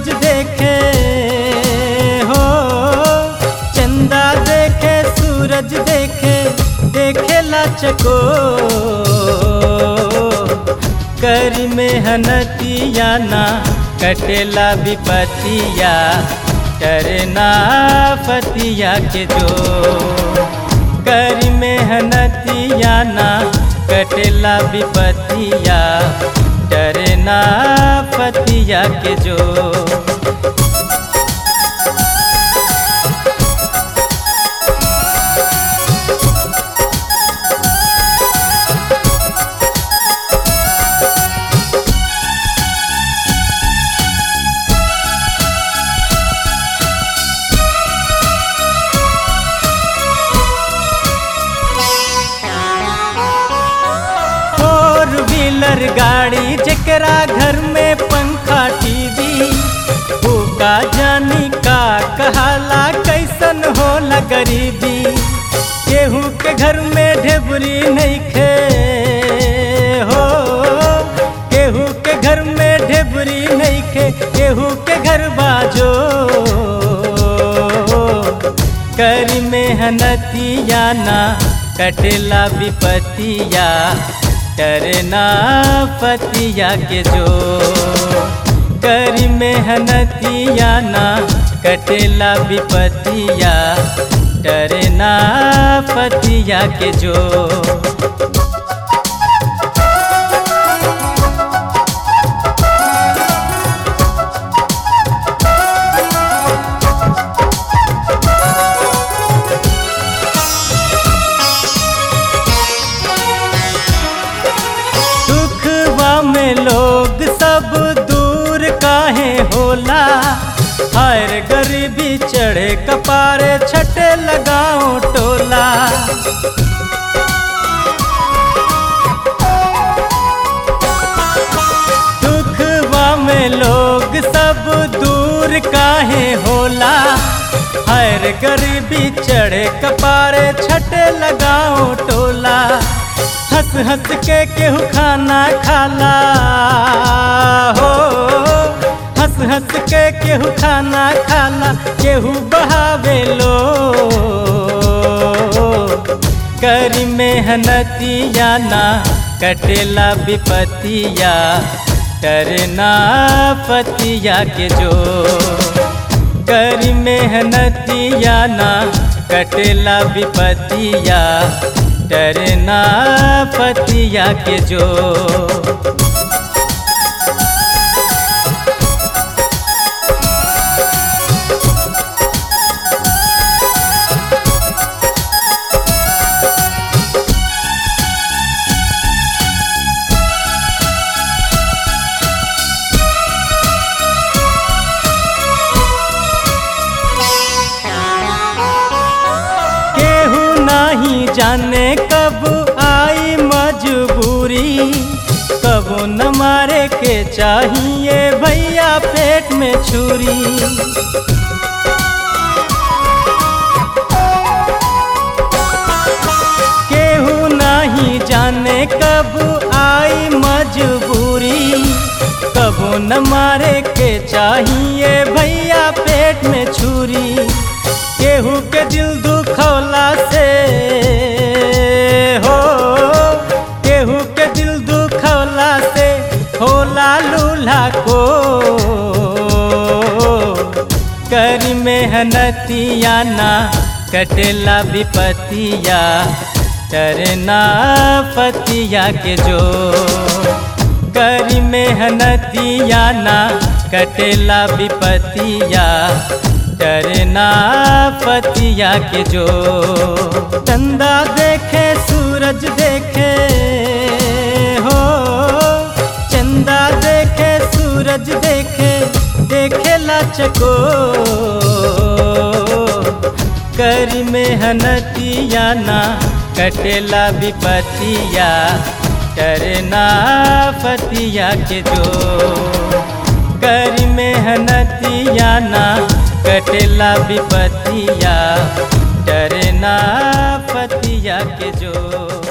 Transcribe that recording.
सूरज देखे हो चंदा देखे सूरज देखे देखेला चको करी मेहनतिया ना कटेला विपतिया करना फतिया के जो करी मेहनतिया ना कटेला विपतिया डरना फतिया के जो फोर व्हीलर गाड़ी जकरा घर में पंखा टीवी का जानी का कहाला कैसन होला गरीबी केहू के घर में ढेबरी नहीं खे हो केहू के घर में ढेबरी नहीं खे केहू के घर बाजो करी मेहनतिया ना कटेला विपतिया डरना पतिया के जो करी मेहनतिया ना कटेला विपतिया डरना पतिया के जो दुखवा में लोग सब दूर काहे होला हर गरीबी चढ़े कपारे छटे लगाओ टोला दुखवा में लोग सब दूर काहे होला हर गरीबी चढ़े कपारे छटे लगाओ टोला हंस हंस के केहू खाना खाला हो हंस हंस के केहू खाना खाला केहू बहावे लो करी मेहनतिया ना कटेला विपतिया करना पतिया के जो करी मेहनतिया ना कटेला विपतिया डरना पतिया के जो केहू नहीं जाने कब आई मजबूरी कब न मारे के चाहिए भैया पेट में छुरी केहू नहीं जाने कब आई मजबूरी कब न मारे के चाहिए भैया पेट में छुरी केहू के दिल दुखौला से हो केहू के दिल दुखौला से होला लूल्हा को करी मेहनतिया ना कटेला विपतिया डरना पतिया के जो करी मेहनतिया ना कटेला विपतिया डरना पतिया के जो चंदा देखे सूरज देखे हो चंदा देखे सूरज देखे देखेला चको करी मेहनतिया ना कटेला विपतिया डरना पतिया के जो करी मेहनतिया ना कटेला विपतिया डरना पतिया के जो